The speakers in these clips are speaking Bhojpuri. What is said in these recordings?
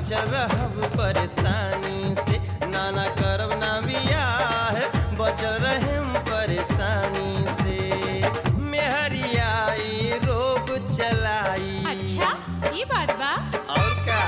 बचल रहब परेशानी से नाना करब ना बियाह बचल रहम परेशानी से मेहरियाई रोग चलाई अच्छा ये बात बा और का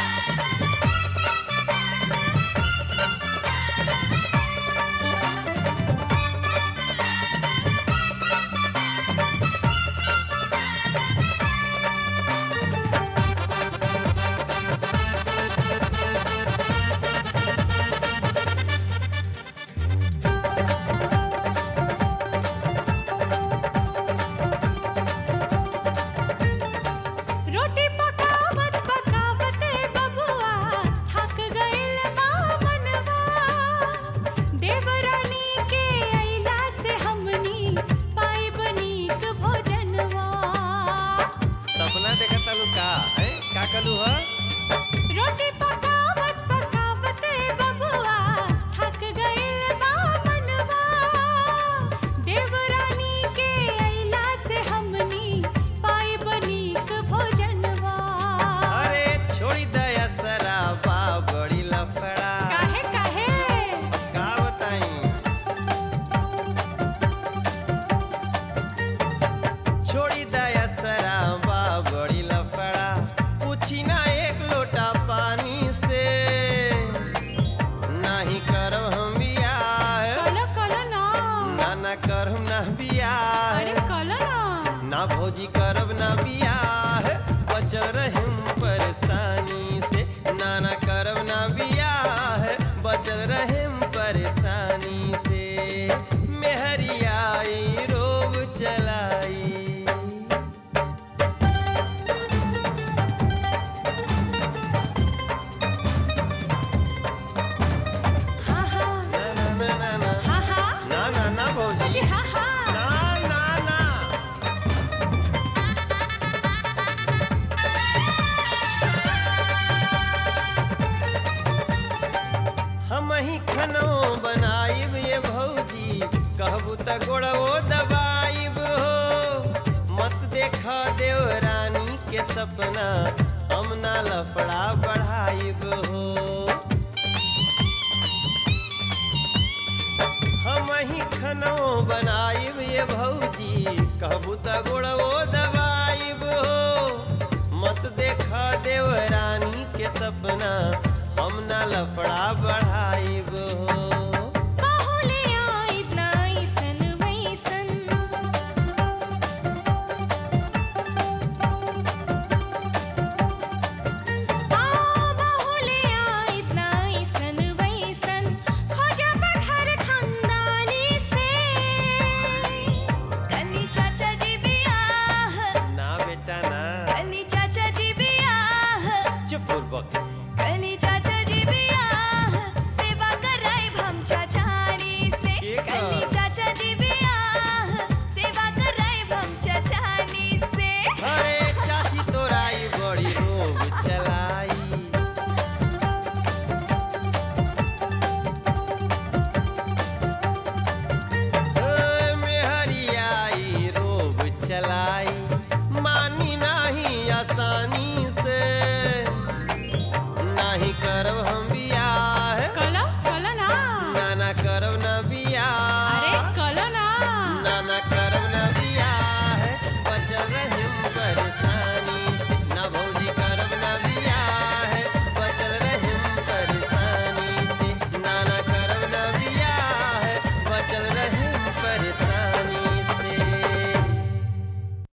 रोटी पकावत पकावत बबुआ थक गइल बा मनवा देवरानी के अइला से हमनी पाइब नीक भोजनवा सपना देखत तालू का है का कलू ह रोटी पकावत पकावत बबुआ थक गइल बा मनवा देवरानी के अइला से हमनी पाइब नीक भोजनवा अरे छोड़ी दया सराबा बड़ी लफड़ा काहे काहे का बताई छोड़ी दया सराबा बड़ी लफड़ा पूछी ना एक लोटा पानी से नहीं करब हम बियाह कलो कलो ना ना ना करब ना बियाह अरे कलो ना ना भौजी करब ना बियाह बचल रहम परेशानी से ना ना करब ना बियाह बचल रहम परेशानी से मेहरियाई रोग चलाई हाँ हाँ ना ना ना ना ना हाँ हाँ ना ना ना भौजी जी हाँ हाँ ना ना ना हम ही खनो बनाइब ये भौजी कहबू त गोड़वो दबाइब हो मत देखा देव रानी के सपना हम ना लफड़ा बढ़ाइब हो हम ही खनो बनाइब ये भौजी कहबू त गोड़वो दबाइब हो मत देखा देव रानी के सपना हम ना लफड़ा बढ़ाइब हो बाहुले आइब नाइसन वैसन आ बाहुले आइब नाइसन वैसन खोजब घर खानदानी से कनी चाचा जी बियाह ना बेटा ना कनी चाचा जी बियाह चुप पूर्वक कनी चाचा जी बियाह सेवा कराइब हम चाचानी से के का? कनी चाचा जी बियाह सेवा कराइब हम चाचानी से अरे चाची तोराई बड़ी रोग चलाई ओ, मेहरियाई रोग चलाई मानी नाही आसानी